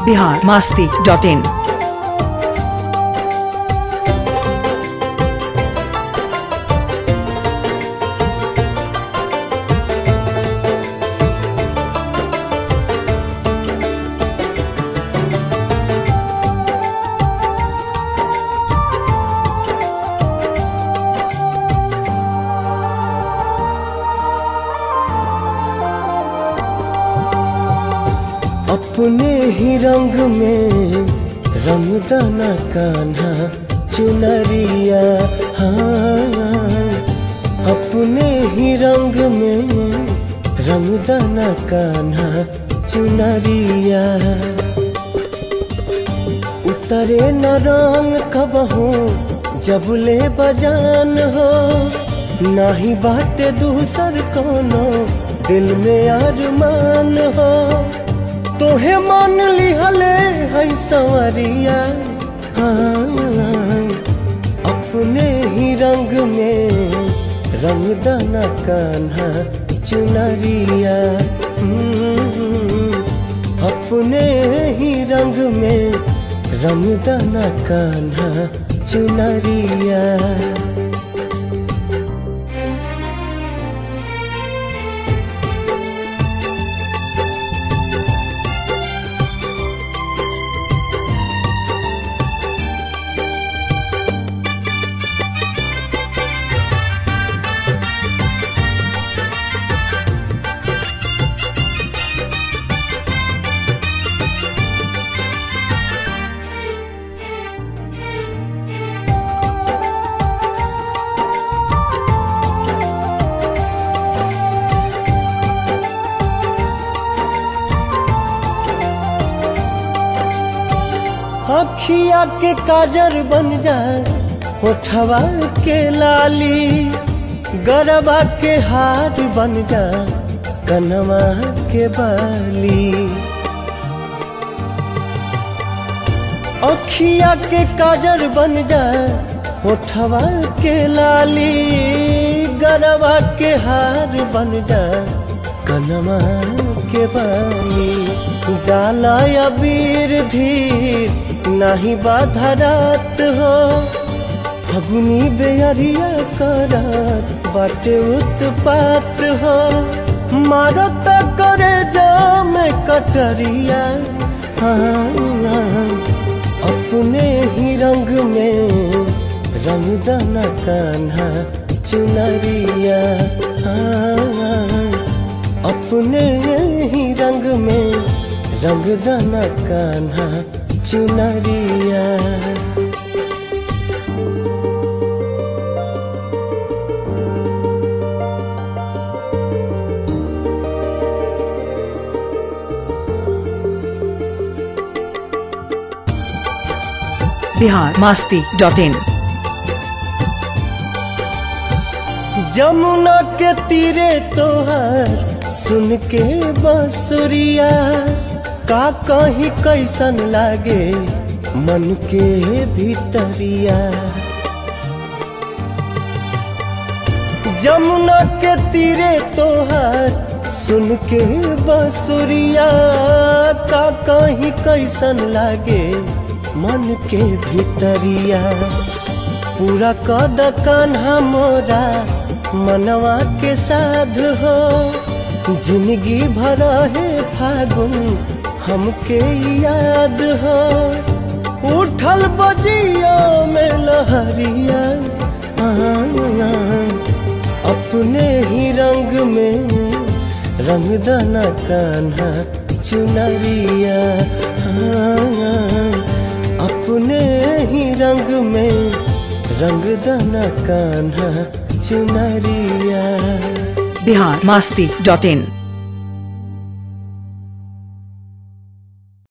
Bihar Masti dot इन अपने ही रंग में रमदाना कान्हा चुनरिया हाँ अपने ही रंग में रमदाना कान्हा चुनरिया उतरे न रंग कब हो जब ले बजान हो नाही बाटे दूसर कोनो दिल में अरमान हो तोहे मान लिहले है संवरिया हाँ, अपने ही रंग में रंगदाना कान्हा चुनरिया हम्म, अपने ही रंग में रंगदाना कान्हा चुनरिया अखिया के काजर बन जाए होठवा के लाली गरबा के हार बन जाए कनवा के बाली अखिया के काजर बन जाए होठवा के लाली गरबा के हार बन जाए कनवा के बाली डाला अबीर धीर नाही बाधा रात हो फगुनी बेअरिया करात बाटे उत्पात हो मारत करे जाम कटरिया हाँ, अपने ही रंग में रंगदाना कान्हा चुनरिया हाँ, अपने ही रंग में रंगदाना कान्हा चुनरिया बिहार मास्ती डॉट इन जमुना के तीरे तोहार सुन के बांसुरिया का कहीं कैसन लागे मन के भीतरिया जमुना के तीरे तोहार सुन के बांसुरिया का कहीं कैसन लागे मन के भीतरिया पूरा कद कान्हा मोरा मनवा के साध हो जिंदगी भर है फागुन हमके याद हो उठल बजिया में लहरिया हाँ, अपने ही रंग में रंगदाना कान्हा चुनरिया हाँ, अपने ही रंग में रंगदाना कान्हा चुनरिया बिहार मास्ती डॉट इन